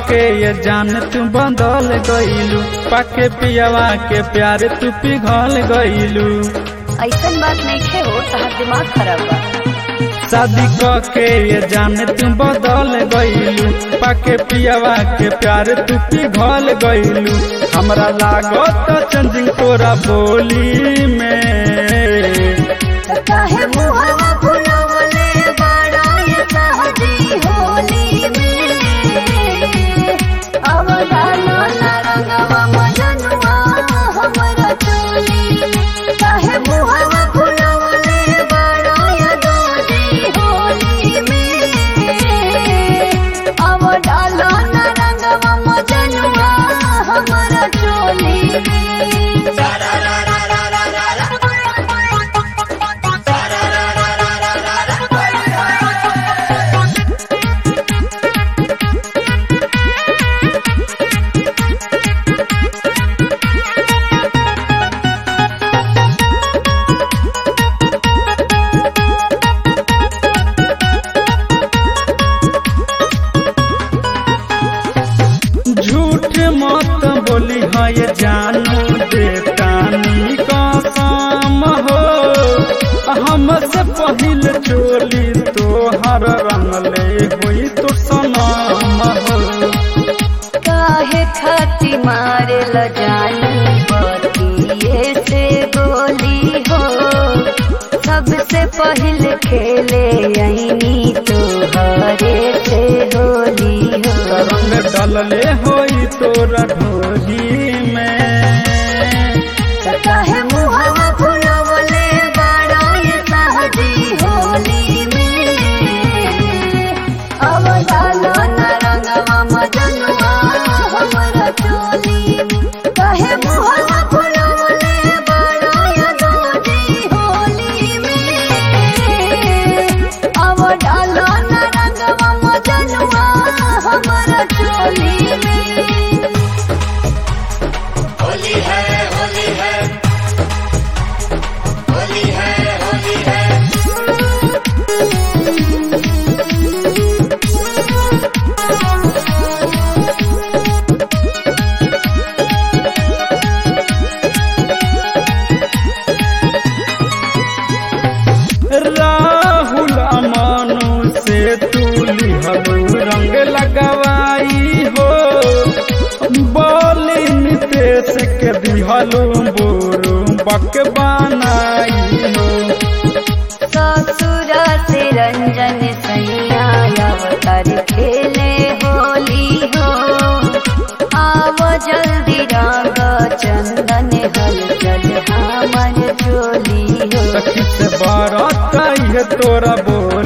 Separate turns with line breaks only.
के ये जान तू बदल गईलू पाके पियावा के प्यार तू पिघल गईलू
ऐसन बात नहीं खे हो तहार दिमाग खराब बा
शादी के ये जान तू बदल गईलू पाके पियावा के प्यार तू पिघल गईलू हमरा लागत चंजिंग तोरा बोली में
काहे मुहवा फुलवले बड़ा ये सहजी होली में अब डालो ना रंगवा मजनुआ हमरा चोली काहे मुहवा फुलवले बड़ा ये दोजी होली में अब डालो ना रंगवा मजनुआ हमरा चोली में
झूठ मत बोली है ये जानू देतानी कसम हो हमसे पहिल चोली तोहर रंगले हुई तो सनम हो
काहे खाती मारे ल जानी बतिये से गोली हो सबसे पहले खेले यही तो हरे से होली हो
रंग डलले होई तोरा ढोली में
काहे मुहवा फुलवले बड़ा ये सहजी होली में अब डालो न रंगवा मजनुआ हमरा चोली में काहे मुहवा फुलवले बड़ा ये दोजी होली में अब डालो न रंगवा मजनुआ हमरा चोली में
होली है होली है होली है होली है
राहुल अमानु से तू लिहलू रंग लगवाई हो बोली नितेश के दिहलू बोरू बक बनाई हो
ससुरा से रंजन सैया अवतार खेले होली हो आओ जल्दी रंग चंदन हलचल हमर चोली हो
सखी से बारात आई है तोरा बोल